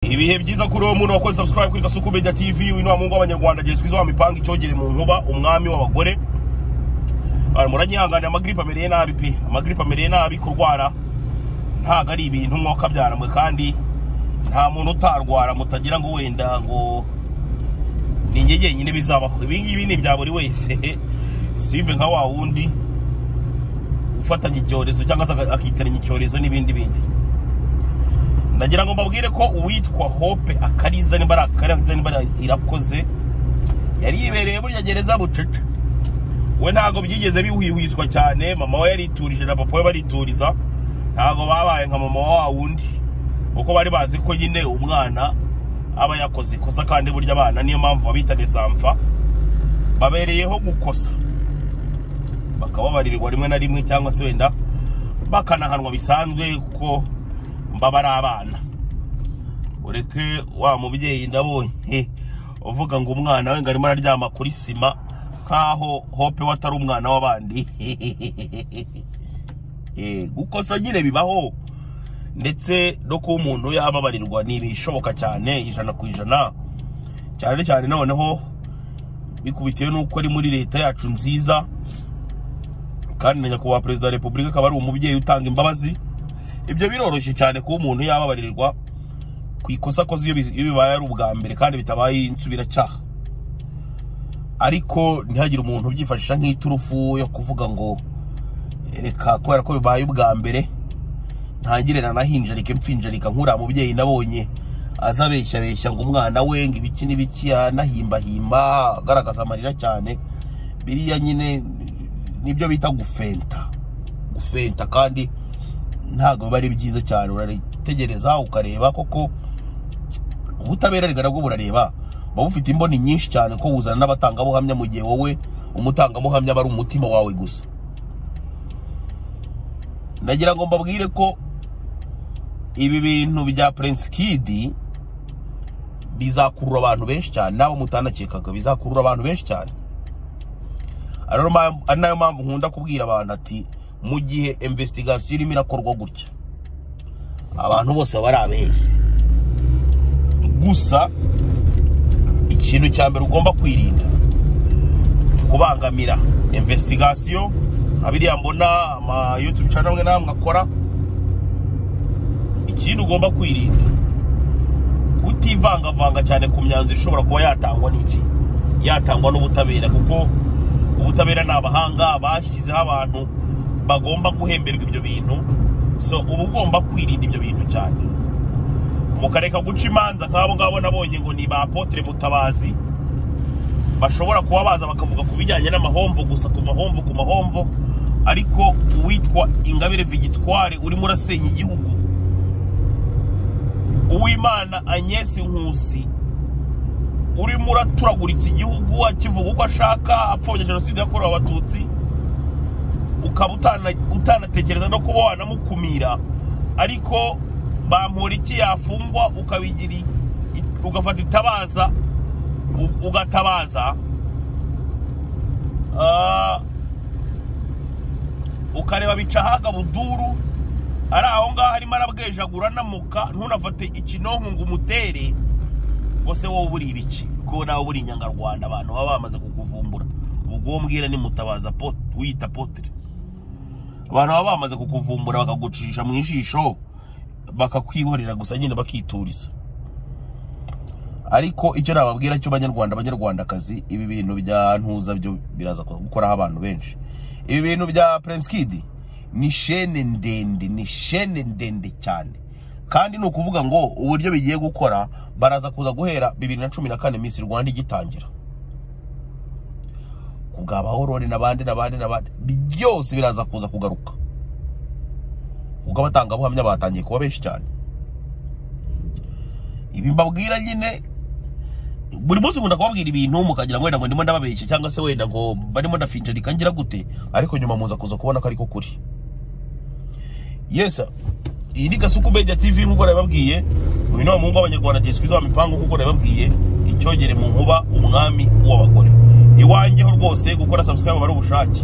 ibihe byiza kuri uwo muntu wakoze subscribe kuri gasuku media tv wino wa mungu w'abanyarwanda jesi kwizo wamipanga icyogere mu nkuba umwami w'abagore Ah, muranyihanganira amagiripe amereye nabi pe amagiripe amereye nabi kurwara ntago ari ibintu mwaka byaramwe kandi nta muntu utarwara mutagira ngo wenda ngo ni njye jyenyine bizabaho ibi ngibi ni ibya buri wese simbe nka wa wundi ufatanya icyorezo cyangwa se aga- akitiranya icyorezo n'ibindi bindi nagira ngo mbabwire ko uwitwa hope akariza nimba ari akariza nimba ari irakoze yari yibereye burya gereza bucece we ntabwo byigeze biwihwiswa cyane mama we yariturije na papa we barituriza ntabwo babaye nka mama wa wundi kuko bari bazi ko nyine umwana aba yakoze ikosa kandi burya abana niyo mpamvu babitaga isamfa babereyeho gukosa bakababarirwa rimwe na rimwe cyangwa se wenda bakanahanwa bisanzwe kuko mba bari abana ureke wa mubyeyi ndabonye uvuga ngo umwana we ngo arimo araryama kuri sima nk'aho hope we atari umwana w'abandi Eh, gukosa nyine bibaho ndetse no kuba umuntu yababarirwa ni ibishoboka cyane ijana ku ijana cyane cyane noneho bikubitiwe n'uko ari muri leta yacu nziza kandi na nyakubahwa perezida wa repubulika akaba ari umubyeyi utanga imbabazi ibyo biroroshye cyane kuba umuntu yababarirwa ku ikosa akoze iyo bizi- iyo bibaye ari ubwa mbere kandi bitabaye insubiracyaha ariko ntihagire umuntu ubyifashisha nk'iturufu yo kuvuga ngo reka kubera ko bibaye ubwa mbere ntangire nanahinjarike mpfinjarika nkuriya mubyeyi nabonye aza abeshyabeshya ngo umwana we ngo ibiki n'ibiki anahimbahimba agaragaza amarira cyane biriya nyine nibyo bita gufenta gufenta kandi ntabwo biba ari byiza cyane uraritegereza ukareba koko ubutabera rega nabwo burareba buba bufite imboni nyinshi cyane ko buzana n'abatangabuhamya mu gihe wowe umutangabuhamya aba ari umutima wawe gusa nagira ngo mbabwire ko ibi bintu bya Prince Kid bizakurura abantu benshi cyane nabo mutanakekaga bizakurura abantu benshi cyane ari nayo mpamvu- ari nayo mpamvu nkunda kubwira abantu ati mu gihe investigation irimo irakorwa gutya abantu bose baba ari abehe gusa ikintu cya mbere ugomba kwirinda kubangamira investigation nka biriya mbona ama youtube channel amwe n'amwe akora ikintu ugomba kwirinda kutivangavanga cyane ku myanzuro ishobora kuba yatangwa n'iki yatangwa n'ubutabera kuko ubutabera ni abahanga bashyizeho abantu bagomba guhemberwa ibyo bintu so uba ugomba kwirinda ibyo bintu cyane mukareka guca imanza nk'abo ngabo nabonye ngo ni ba apotre mutabazi bashobora kuba baza bakavuga ku bijyanye n'amahomvo gusa ku mahomvo ku mahomvo ariko uwitwa ingabire vigitware urimo urasenya igihugu uwimana agnes nkusi urimo uraturaguritsa igihugu akivuga uko ashaka apfobya jenoside yakorewe abatutsi ukaba utana- utanatekereza no kuba wanamukumira ariko bampora iki yafungwa ukabigira i- ugafata itabaza u- ugatabaza Ah, ukareba bicahaga buduru ari aho ngaho arimo arabwejagura anamuka ntunafate ikinonko ngo umutere ngo se wowe uburi ibiki ko nawe uburi inyangarwanda abantu baba bamaze kukuvumbura ubwo uwo mbwira ni mutabaza po- wiyita potere abantu baba bamaze kukuvumbura bakagucisha mu ijisho bakakwihorera gusa nyine bakituriza ariko icyo nababwira cyo banyarwanda banyarwandakazi ibi bintu bya ntuza byo biraza gukoraho abantu benshi ibi bintu bya Prince Kid ni shene ndende ni shene ndende cyane kandi ni ukuvuga ngo uburyo bigiye gukora baraza kuza guhera bibiri na cumi na kane Miss Rwanda igitangira kugabaho rore n'abandi n'abandi n'abandi byose biraza kuza kugaruka kuko abatangabuhamya batangiye kuba benshi cyane ibi mbabwira nyine buri munsi nkunda kubabwira ibintu mukagira ngo wenda ngo ndimo ndababeshya cyangwa se wenda ngo barimo ndafinjarika ngira gute ariko nyuma muza kuza kubona ko ariko kuri yesa iyi ni gasuku media tv nk'uko nabibabwiye uyu ni wa muhungu w'abanyarwanda disikwiza wa mipangu nk'uko nabibabwiye icyogere mu nkuba umwami w'abagore iwanjyeho rwose gukora subscribe aba ari ubushake